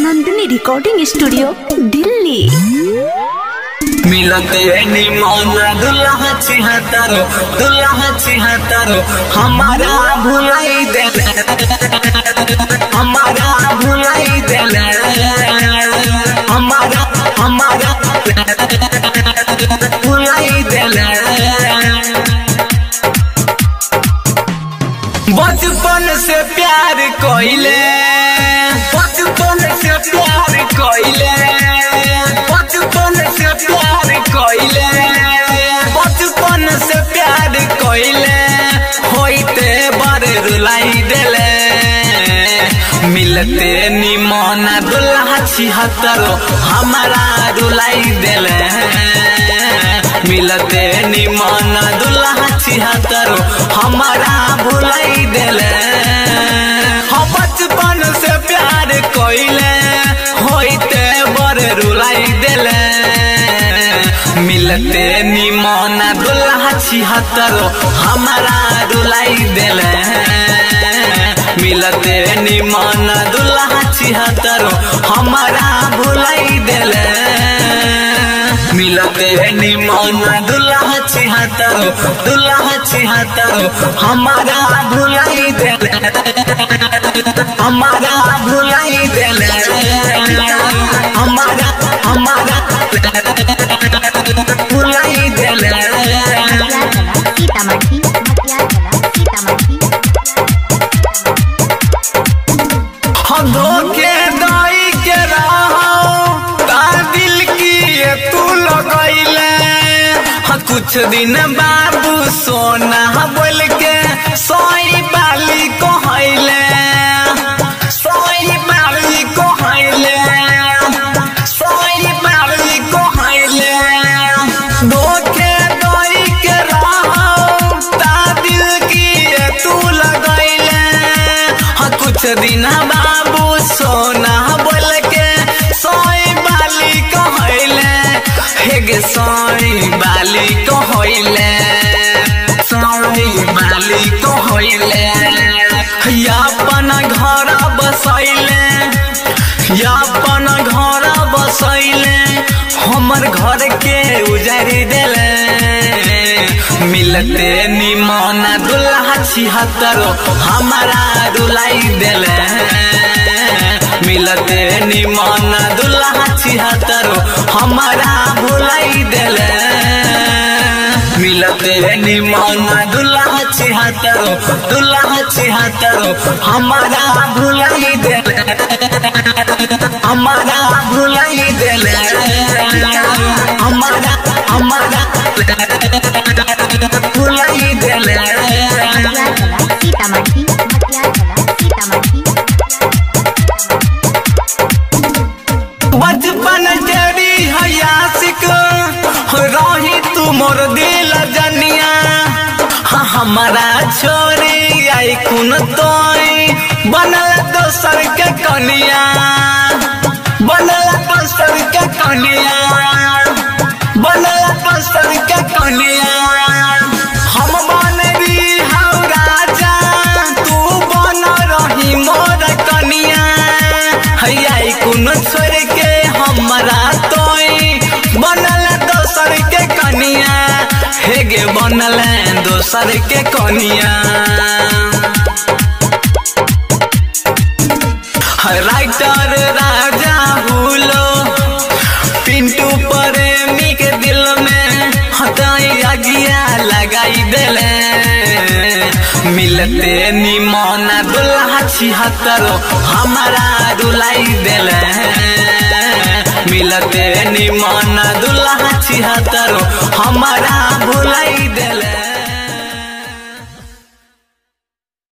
Nandini recording studio Delhi मिलते निमन दुल्हा छिहत्तरो दुल्हा छिहत्तरो हमारा भुलाई देले हमारा भुलाई देले हमारा हमारा भुलाई देले बचपन से प्यार कोइले बचपन से प्यार कोइले बचपन से प्यार कोइले बचपन से प्यार कोइले होइते बारे रुलाई देले मिलते निमन दुल्हा छिहत्तरो हमारा रुलाई देले मिलते निमन दुल्हा छिहत्तरो हमारा भुलाई देले हम बचपन से प्यार कोइले होइते बड़ रुलाई देले मिलते निमन दुल्हा छिहत्तरो हमारा रुलाई देले मिलते निमन दुल्हा छिहत्तरो हमारा भुलाई देले मिलते निमन दुल्हा छिहत्तरो दुल्हा छिहत्तरो हमारा भुलाई देले हमारा भुलाई देले हमारा हमारा भुलाई देले सीतामढ़ी सीतामढ़ी हम धोखे दाई के रहो ता दिल की ये तू लगैले हाँ कुछ दिन बाबू सोना बोल के सोई बाली को हैले सोई बाली को हैले सोई बाली को हैले धोखे दाई के रहो ता दिल की ये तू लगैले हाँ कुछ दिन बाबू सोना बोल के सोई बाली कहले हेगे सोई बाली कहले सोई बाली कहले अपन घर बसैले अपन घर बसैले हमर घर के उजारी देले मिलते निमन दुल्हा छिहत्तरो हमारा रुलाई देले मिलते निमन दुल्हा छिहत्तरो हमारा भुलाई देले मिलते निमन दुल्हा छिहत्तरो दुल्हा छिहत्तरो हमारा भुलाई देले हमारा भुलाई देले हमारा हमारा भुलाई देले सीतामढ़ी सीतामढ़ी बचपन जड़ी हयासिक रही तू मोर दिल जनिया हाँ, हमारा छोरी आई कुन तोई बनल दोसर के कनिया बनल दोसर के कनिया बनल दोसर के कनिया हम बन रही हौ राजा तू बन रही मोर कनिया हैया कुन छोड़ के हमरा तोई बनल दोसर के कनिया हेगे बनल दोसर के कनिया राइटर राजा हुलो पिंटू प्रेमी के दिल में हटाई अगिया लगाई देले मिलते निमन दुल्हा छिहत्तरो हमारा रुलाई देले मिलते निमन दुल्हा छिहत्तरो हमारा भुलाई देले